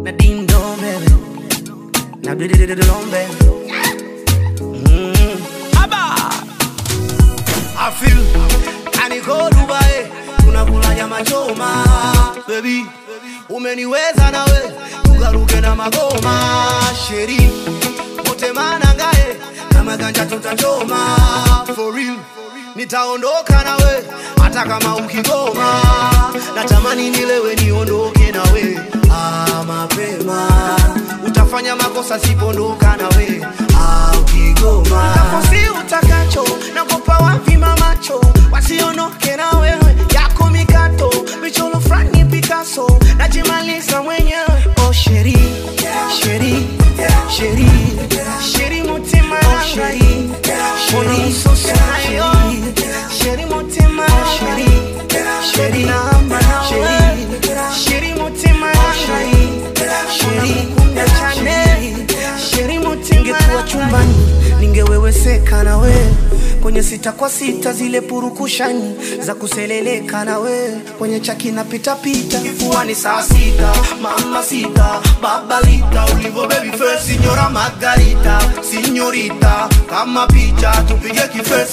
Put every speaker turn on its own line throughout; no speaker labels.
na ding dong baby na do do do do long baby mm. I feel aniko Dubai tunakula nyama choma baby umeniweza nawe tugaruke na magoma sheri wote manangae kama ganja tutachoma for real nitaondoka nawe hata kama ukigoma natamani nilewe niondoke nawe ah, mapema utafanya makosa sipondoka nawe ah, ukigoma tafosi utakacho nagopa wavima macho wasionoke na wewe yako mikato michoro frani Picasso najimaliza mwenyewe oh sheri sheri sheri sheri mutima sheri sheri msoso nayo sheri mutima sheri sheri namba nawe sheri mutima sheri sheri kunda chane sheri mutima ningekuwa chumbani ningeweweseka na we kwenye sita kwa sita zile purukushani za kuseleleka na we kwenye chaki na pitapita kifuani saa sita mama sita babalita ulivo baby face signora margarita signorita kama picha tupige kifesi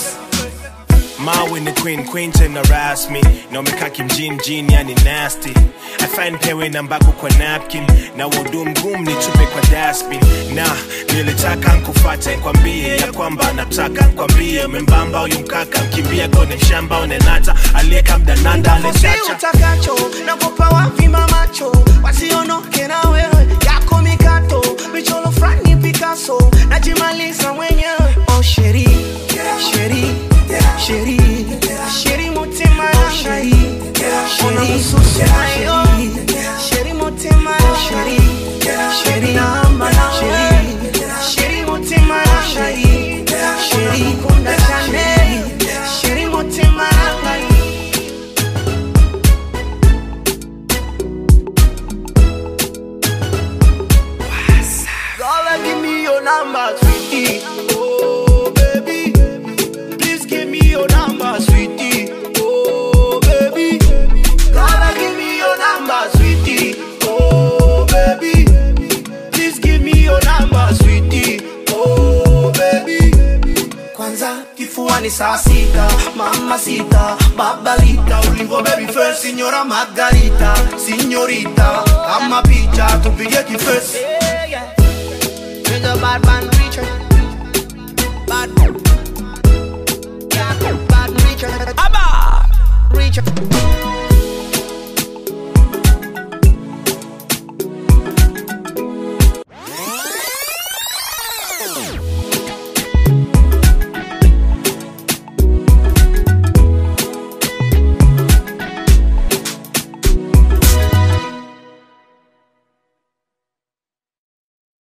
Mawe ni queen, queen tena rasmi na umekaa kimjini mjini, yani nasty. I find pewe na mbako kwa napkin na wodu mgumu nitupe kwa dustbin. Na nilitaka nkufate nkwambie ya kwamba nataka nkwambie umembamba huyu mkaka mkimbia kone mshamba unenata aliyeka mdananda
Tafusi
alechacha
utakacho nagopa wavima macho wasionoke na wewe yako mikato michoro frani Picasso najimaliza mwenyewe oh sheri sheri sheri sheri mutima sheri sheri msusu nayo sheri mutima sheri sheri namba nawe sheri mutima sheri sheri kunda chane sheri mutima nawe Girl, give me your number, sweetie. Oh, baby. Please give me your number, sweetie. Oh, baby. Girl, give me your number, sweetie. Oh, baby. Please give me your number, sweetie. Oh, baby. Kwanza kifuani saa sita, mama sita, babalita, ulivo baby first, signora Margarita, signorita, kama picha tupige kifesi. He's a bad man preacher. Bad. Yeah, bad preacher. Abba! Preacher.